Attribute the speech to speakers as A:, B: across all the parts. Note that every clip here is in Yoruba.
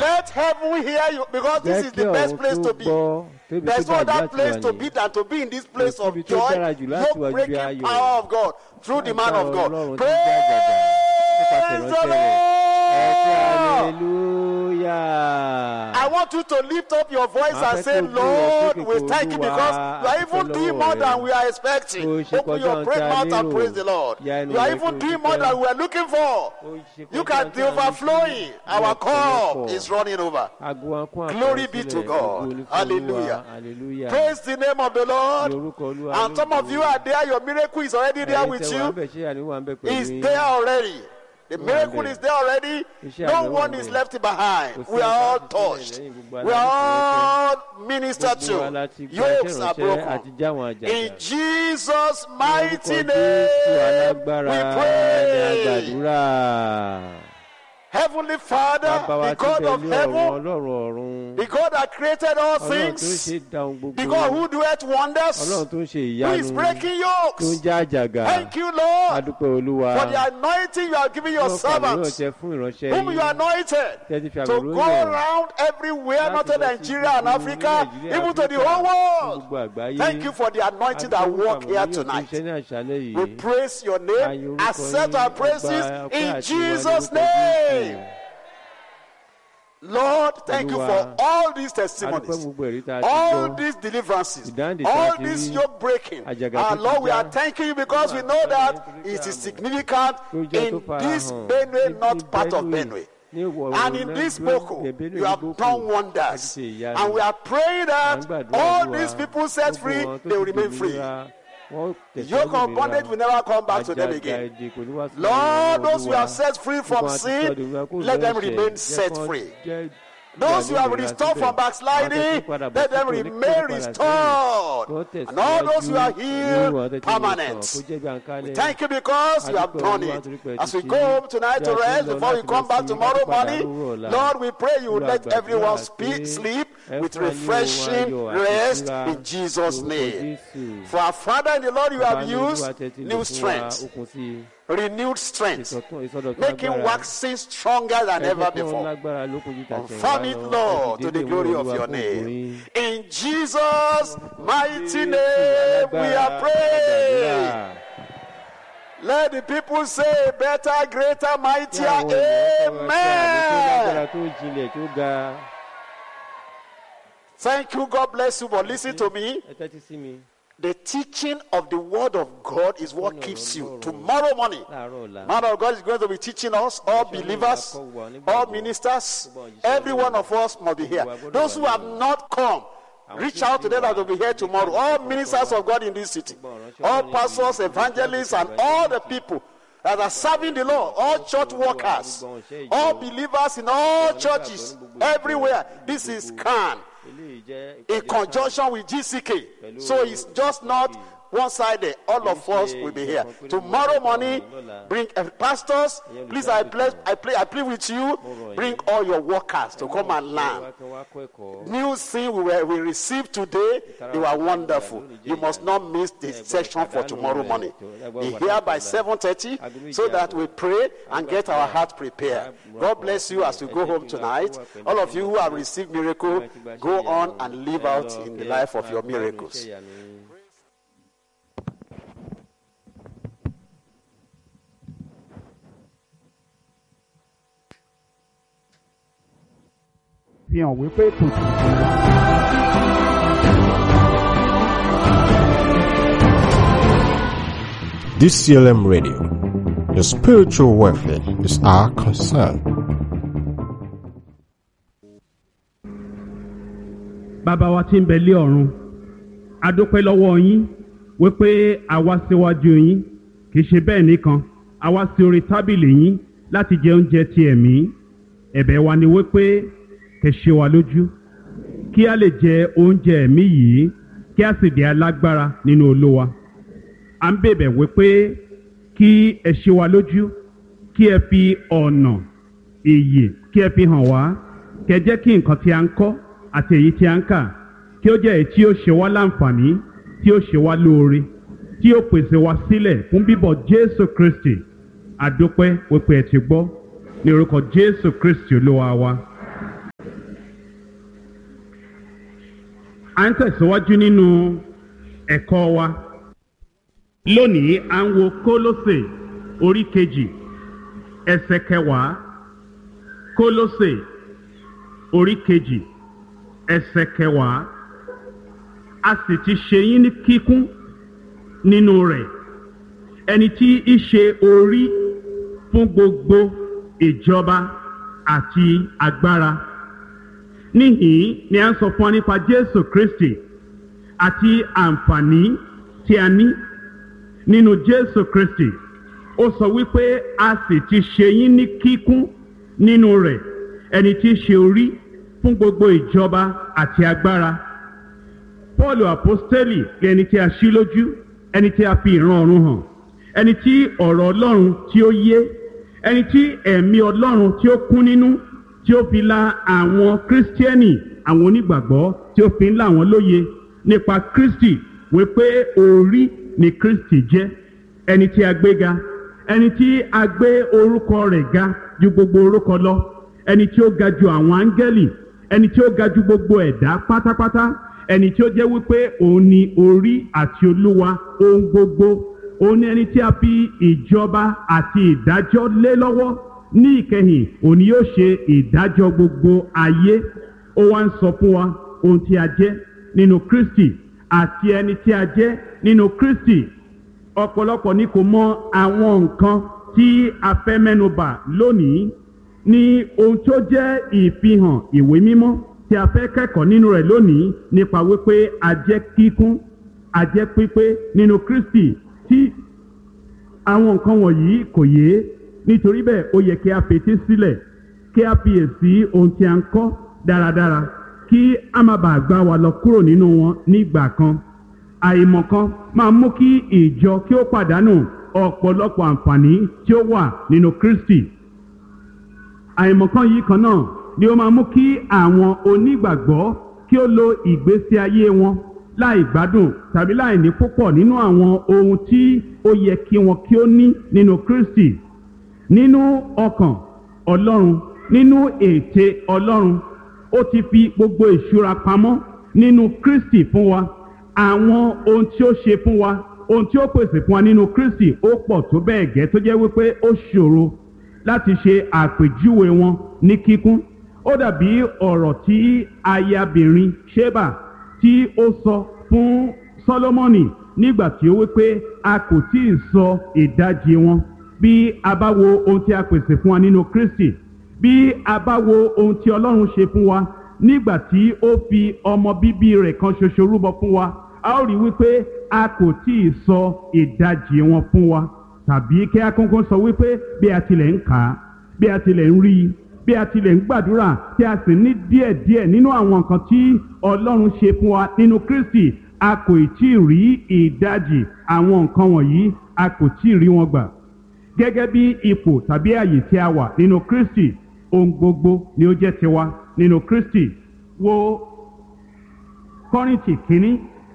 A: Let heaven hear you because this
B: jẹ́
A: is
B: kí
A: the best
B: ọ̀run
A: place
B: tó
A: to be.
B: gbọ́ tóbi tó
A: There's no
B: dájú
A: other
B: láti
A: place
B: wà
A: to
B: ní.
A: be than to be in this place of
B: síbi tó
A: joy,
B: dára jù láti wà
A: no
B: ju
A: breaking
B: ayọ̀
A: power of God through the man of
B: Agbára
A: God.
B: Ọlọ́run tó jẹ́ àjàgà nípasẹ̀
A: Praise the
B: ìránṣẹ́ rẹ̀. ẹ kí
A: Lord.
B: hallelujah.
A: I want you to lift up your voice
B: Máa
A: and
B: fẹ́
A: say,
B: kó gbé
A: Lord,
B: ìrẹsì
A: we
B: kò
A: thank you
B: Olúwa,
A: because you are even
B: àdúpẹ́
A: doing
B: lọ́wọ́
A: more
B: rẹ.
A: than we are
B: Bó
A: expecting.
B: ṣe
A: Open
B: kọjá
A: your
B: ohun
A: great
B: tí a
A: mouth and
B: lérò.
A: praise the Lord.
B: Ya ẹnu
A: You are
B: rẹ
A: even
B: kí o
A: doing
B: dúpẹ́.
A: more than we are looking for.
B: Ó ṣe
A: You
B: kọjá
A: can
B: ohun tí
A: be
B: a ń
A: overflowing.
B: retí.
A: Our cup
B: Ọ̀pọ̀lọpọ̀.
A: is running over.
B: Ago wa kún àpò
A: Glory be
B: sílẹ̀.
A: to God.
B: Ògo ni fún
A: Hallelujah.
B: Olúwa. Hallelujah.
A: Praise the name of the
B: Ní
A: Lord.
B: orúkọ Olúwa
A: And some of
B: lógo.
A: you are there. Your miracle is already there
B: Ẹ̀yin
A: with
B: tẹ́ wà ń
A: you.
B: bẹ̀, ṣé àní wà ń bẹ̀ pẹ̀lú
A: It's
B: yín?
A: there already. The miracle
B: there.
A: is there already.
B: Iṣẹ́
A: No
B: àmì wà
A: one is
B: there.
A: left behind.
B: Kò sí
A: We are all
B: ẹ̀ka àti sílẹ̀
A: touched.
B: lẹ́yìn gbogbo
A: We are
B: aláìsàn
A: all ministered
B: Gbogbo wa
A: to.
B: láti gba
A: Yokes
B: iṣẹ́
A: are
B: ìránṣẹ́ àti
A: broken.
B: jáwọn àjàgà.
A: In Jesus' mighty
B: Orúkọ Jésù
A: name,
B: alágbára
A: we
B: ni
A: pray.
B: àgbàdúrà.
A: Heavenly Father,
B: Bàbá wa
A: the
B: tí
A: God
B: bẹ
A: of
B: ní ọ̀run
A: heaven,
B: ọlọ́run ọ̀run.
A: the God that created all
B: Ọlọ́run tó ń
A: things,
B: ṣe dá ohun gbogbo.
A: the God who doeth wonders,
B: Ọlọ́run tó ń ṣe
A: who is
B: ìyanu.
A: breaking
B: Tó ń
A: yokes.
B: já àjàgà.
A: Thank you, Lord,
B: Adúpẹ́ Olúwa.
A: for the anointing you have given your
B: Yóò fàmì yóò
A: servants,
B: ṣe fún ìránṣẹ́
A: whom you
B: yín.
A: anointed.
B: Tẹ́tí fi
A: to
B: àmì
A: go
B: ròyìn.
A: around everywhere,
B: Láti
A: not
B: lọ
A: to
B: sí
A: Nigeria and
B: gbogbo
A: Africa,
B: Nàìjíríà,
A: even to the
B: Áfíríkà,
A: whole
B: fún
A: world.
B: gbogbo àgbáyé.
A: Thank you for the anointing that
B: Adúpẹ́
A: work
B: fún
A: here
B: àmì ròyìn tó ń
A: tonight.
B: ṣe ní àṣálẹ́
A: We
B: yìí.
A: praise your
B: Ayé
A: name,
B: orúkọ
A: accept
B: yín,
A: our
B: ọgbà
A: praises
B: ọpẹ́
A: in
B: àti ìwà ní
A: Jesus'
B: orúkọ
A: name.
B: Jésù.
A: Lord, thank you
B: Olúwa,
A: for all these
B: Adúpẹ́
A: testimonies.
B: gbogbo ẹ̀rí tá a ti
A: All
B: gbọ́.
A: these deliverances,
B: Ìdáǹdè tá a
A: all
B: ti
A: this
B: rí,
A: yoke breaking.
B: àjàgà
A: Our
B: tó ti
A: Lord, we
B: já.
A: are thanking you because we know that it is significant
B: Tó jẹ́ tó
A: in
B: fara
A: this
B: hàn
A: Benue,
B: ní-
A: not
B: ní
A: part of
B: Benue,
A: Benue.
B: ní ìwọ̀
A: And
B: oòrùn
A: in
B: náà,
A: this
B: Benue,
A: Boko,
B: Benue
A: you have
B: Boko,
A: done
B: àti
A: wonders.
B: ṣe ìyanu.
A: And we are praying that
B: À ń gbàdúrà
A: all
B: Olúwa,
A: these people set
B: gbogbo
A: free,
B: wọn tó
A: they will
B: ti
A: remain free.
B: dòmìnira, wọ́n
A: The
B: tẹ̀síwájú
A: yoke of
B: òmìnira.
A: bondage will never come back to them
B: Àjàgà
A: again.
B: èdè kò ní wá sí
A: Lord,
B: ọwọ́
A: those who
B: Olúwa.
A: are set free from
B: Gbogbo àwọn tí
A: sin,
B: sọ dòmìnira kúrò
A: let them
B: lọ́wọ́
A: remain
B: ẹ̀ṣẹ̀,
A: set
B: jẹ́ kán
A: free.
B: jẹ́
A: Those who have
B: ìgbàlódé
A: restored
B: síbẹ̀.
A: from
B: Àwọn tó
A: backsliding,
B: ti padà bọ̀
A: let them
B: sípò, ní kó
A: remain
B: padà sẹ́yìn.
A: restored.
B: Kó
A: And all those who are
B: tẹ̀síwájú,
A: healed,
B: níwọ̀n tó ti wòsàn,
A: permanent.
B: kó jẹ́ bí àǹkálẹ̀.
A: Thank you because you have
B: Adúpẹ́
A: done
B: Olúwa
A: it.
B: torí pé ẹ
A: As
B: ti
A: we
B: ṣe
A: go
B: é.
A: home tonight
B: Bí
A: to
B: a ti ń
A: rest
B: lọ
A: before we
B: láti
A: come
B: lọ
A: back
B: sí
A: tomorrow
B: ìpadà
A: morning,
B: lówùúrọ̀ ọ̀la.
A: Lord, we pray you will
B: Olúwa
A: let
B: gbàdúrà
A: everyone
B: pé
A: speak, sleep
B: ẹ
A: with
B: fún wa ní ohun
A: refreshing
B: ayọ̀ àti
A: rest
B: ìtura
A: in Jesus'
B: lórúkọ
A: name.
B: Jésù.
A: For our Father in the Lord, you
B: Bàbá
A: have
B: ní Olúwa
A: used
B: tẹ́ ti lò
A: new
B: fún wa,
A: strength,
B: okun sí i.
A: renewed strength,
B: Ìsọ̀tún- ìsọdọ̀tun
A: making
B: agbára.
A: waxing stronger than
B: Ẹ jẹ́
A: ever
B: kí wọ́n
A: before.
B: lágbára lókun ju tàtẹ̀yìnwá
A: Confirm it,
B: lọ.
A: Lord,
B: Ẹ
A: to
B: fi
A: the
B: déédéé
A: glory
B: mú
A: of
B: Olúwa
A: your
B: fún
A: name.
B: ògo yín.
A: In Jesus' mighty
B: Jésù
A: name, we
B: alágbára,
A: are praying.
B: àgbàdúrà.
A: Let the people say, better, greater,
B: Kí
A: mightier.
B: àwọn ènìyàn sọ̀rọ̀ sí àmì tó lágbára
A: Amen.
B: tó jinlẹ̀ tó ga.
A: Thank you. God bless you. But listen to me.
B: Ẹ tẹ́tí sí mi
A: The teaching of the word of God is what keeps you. Tomorrow morning,
B: láàárọ̀ ọ̀la.
A: man of God is going to be teaching us, all believers, all ministers, every one of us must be here. Those who have not come, reach out to them that will be here tomorrow. All ministers of God in this city, all pastors, evangelists, and all the people that are serving the Lord, all church workers, all believers in all churches, everywhere. This is Khan
B: Eléyìí jẹ́
A: in
B: ìpàdé
A: conjunction with GCK. So it's just not one sided. All of us will be here. Tomorrow morning, bring uh, pastors. Please, I plead, I plead, I plead with you. Bring all your workers to come and learn.
B: Wá kan wá kọ́ ẹ̀kọ́.
A: New thing we, were, we received today, they were wonderful. You must not miss this section for tomorrow morning. Be here by 7.30 so that we pray and get our heart prepared. God bless you as you go home tonight. All of you who have received miracle, go on and live out in the life of your miracles.
C: fi hàn wípé kò sí.
D: DCLM Radio. Your spiritual welfare is our concern.
C: bàbá wa tí ń bẹ lé ọ̀run a dúpẹ́ lọ́wọ́ yín wípé a wá síwájú yín kì í ṣe bẹ́ẹ̀ nìkan a wá sí orí tábìlì yín láti jẹ oúnjẹ ti ẹ̀mí ẹ̀bẹ̀ wa ni wípé kẹ́ ṣe wa lójú kí a lè jẹ oúnjẹ ẹ̀mí yìí kí a sì di alágbára nínú olúwa à ń bèbẹ̀ wípé kí ẹ ṣe wa lójú kí ẹ fi ọ̀nà ìyè kí ẹ fi hàn wá kẹ́ jẹ́ kí nǹkan tí a ń kọ́ àti èyí tí a ń kà kí ó jẹ́ èyí tí ó ṣe wá láǹfààní tí ó ṣe wá lóore tí ó pèsè wá sílẹ̀ fún bíbọ̀ jésù kristi àdópẹ́ wípé ẹ ti gbọ́ ní orúkọ jésù kristi olúwa wa à ń tẹ̀síwájú nínú ẹ̀kọ́ wa lónìí à ń wo kólósè orí kejì ẹsẹ̀ kẹwàá kólósè orí kejì ẹsẹ̀ kẹwàá a sì ti ṣe yín ní kíkún nínú rẹ̀ ẹni tí í ṣe orí fún gbogbo ìjọba àti agbára níhìn ni a ń sọ fún wa nípa jésù kristi àti àǹfààní tí a ní nínú jésù kristi ó sọ wípé a sì ti ṣe yín ní kíkún nínú rẹ̀ ẹni tí í ṣe orí fún gbogbo ìjọba àti agbára paul apostoli ẹni tí a ṣí lójú ẹni tí a fi ìran ọ̀run hàn ẹni tí ọ̀rọ̀ ọlọ́run tí ó yé ẹni tí ẹ̀mí ọlọ́run tí ó kún nínú tí ó fi la àwọn kírísítíẹ́nì àwọn onígbàgbọ́ tí ó fi ń là wọ́n lóye nípa kristi wípé orí ni kristi jẹ́ ẹni tí a gbé ga ẹni tí a gbé orúkọ rẹ̀ ga ju gbogbo orúkọ lọ ẹni tí ó ga ju àwọn áńgẹ́lì ẹni tí ó ga ju gbogbo ẹ̀dá pátápátá ẹni tí ó jẹ́ wípé òun ni orí àti olúwa ohun gbogbo òun ni ẹni tí a fi ìjọba àti ìdájọ́ lé lọ́wọ́ ní ìkẹyìn òun ni yóò ṣe ìdájọ́ gbogbo ayé ó wá ń sọ fún wa ohun tí a jẹ́ nínú kristi àti ẹni tí a jẹ́ nínú kristi ọ̀pọ̀lọpọ̀ ni kò mọ àwọn nǹkan tí a fẹ́ mẹ́nuba lónìí ní ohun tó jẹ́ ìfihàn ìwé mímọ́ tí a fẹ́ kẹ́kọ̀ọ́ nínú rẹ̀ lónìí nípa wípé a jẹ́ kíkún a jẹ́ pípé nínú kristi tí àwọn nǹkan wọ̀nyí kò yé nítorí bẹ́ẹ̀ ó yẹ kí a fetí sílẹ̀ kí a fiyèsí ohun tí a ń kọ́ dáradára kí a má bàa gbá wa lọ kúrò nínú wọn nígbà kan àìmọ̀ kan máa mú kí ìjọ kí ó pàdánù ọ̀pọ̀lọpọ̀ àǹfààní tí ó wà nínú kristi àìmọ̀ kan yìí kan náà ni ó máa mú kí àwọn onígbàgbọ́ kí ó lo ìgbésí ayé wọn láì gbádùn tàbí láì ní púpọ̀ nínú àwọn ohun tí ó yẹ kí wọn kí ó ní nínú kristi nínú ọkàn ọlọ́run nínú ète ọlọ́run ó ti fi gbogbo ìṣúra pamọ́ nínú kristi fún wa àwọn ohun tí ó ṣe fún wa ohun tí ó pèsè fún wa nínú kristi ó pọ̀ tó bẹ́ẹ̀ gẹ́ tó jẹ́ wípé ó ṣòro láti ṣe àpèjúwe wọn ní kíkún ó dàbí ọ̀rọ̀ tí ayabìnrin sheba tí ó sọ fún solomoni nígbà tí ó wípé a kò tí ì sọ ìdajì wọn bí a bá wo ohun tí a pèsè fún wa nínú kristi bí a bá wo ohun tí ọlọ́run ṣe fún wa nígbà tí ó fi ọmọ bíbí rẹ̀ kan ṣoṣo rúbọ fún wa a ó rí wípé a kò tí ì sọ ìdajì wọn fún wa tàbí kí a kọ́kọ́ sọ wípé bí a tilẹ̀ ń kà á bí a tilẹ̀ ń rí i bí a tilẹ̀ ń gbàdúrà tí a sì ní díẹ̀díẹ̀ nínú àwọn nǹkan tí ọlọ́run ṣe fún wa nínú kristi a kò tí ì rí ìdajì àwọn nǹkan wọ̀nyí a kò tí ì rí wọn gbà gẹ́gẹ́ bí ipò tàbí àyè tí a wà nínú kristi ohun gbogbo ni ó jẹ́ tiwa nínú kristi wo kọ́rìntì kínní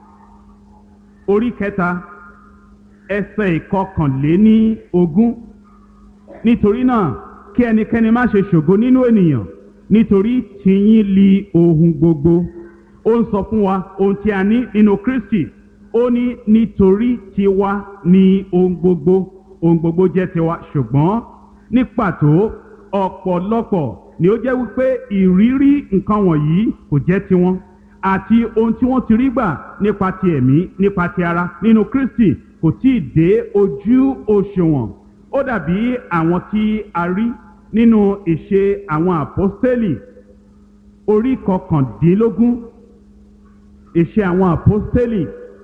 C: orí kẹta ẹsẹ̀ ìkọkànléní ogún nítorí náà kí ẹnikẹ́ni má ṣe ṣògo nínú ènìyàn nítorí tìyín li ohun gbogbo ó ń sọ fún wa ohun tí a ní nínú kristi ó ní nítorí tiwa ni ohun gbogbo ohun gbogbo jẹ́ tiwa ṣùgbọ́n ní pàtó ọ̀pọ̀lọpọ̀ ni ó jẹ́ wípé ìrírí nǹkan wọ̀nyí kò jẹ́ tiwọn àti ohun tí wọ́n ti rí gbà nípa ti ẹ̀mí nípa ti ara nínú kristi kò tí ì dé ojú òṣùwọ̀n ó dàbí àwọn tí a rí nínú ìṣe àwọn àpọ́stélì orí kọkàndínlógún ìṣe àwọn àpọ́stélì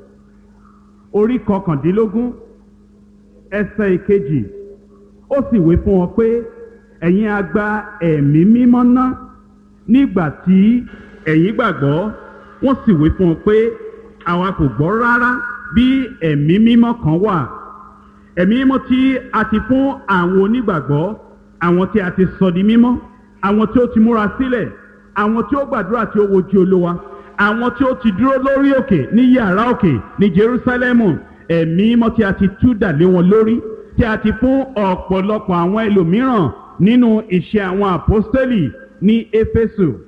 C: orí kọkàndínlógún ẹsẹ̀ ìkejì ó sì wé fún wọn pé ẹ̀yin a gba ẹ̀mí mímọ́ ná nígbà tí ẹ̀yin gbàgbọ́ wọ́n sì wé fún wọn pé àwa kò gbọ́ rárá bí ẹ̀mí mímọ́ kan wà ẹ̀mí mímọ́ tí a ti fún àwọn onígbàgbọ́ àwọn tí a ti sọ di mímọ́ àwọn tí ó ti múra sílẹ̀ àwọn tí ó gbàdúrà tí ó wojú olúwa àwọn tí ó ti dúró lórí òkè ní yàrá òkè ní jerusalemu ẹ̀mí mímọ́ tí a ti tú dà lé wọn lórí tí a ti fún ọ̀pọ̀lọpọ̀ àwọn ẹlòmíràn nínú iṣẹ́ àwọn àpọ́stélì ní éfésù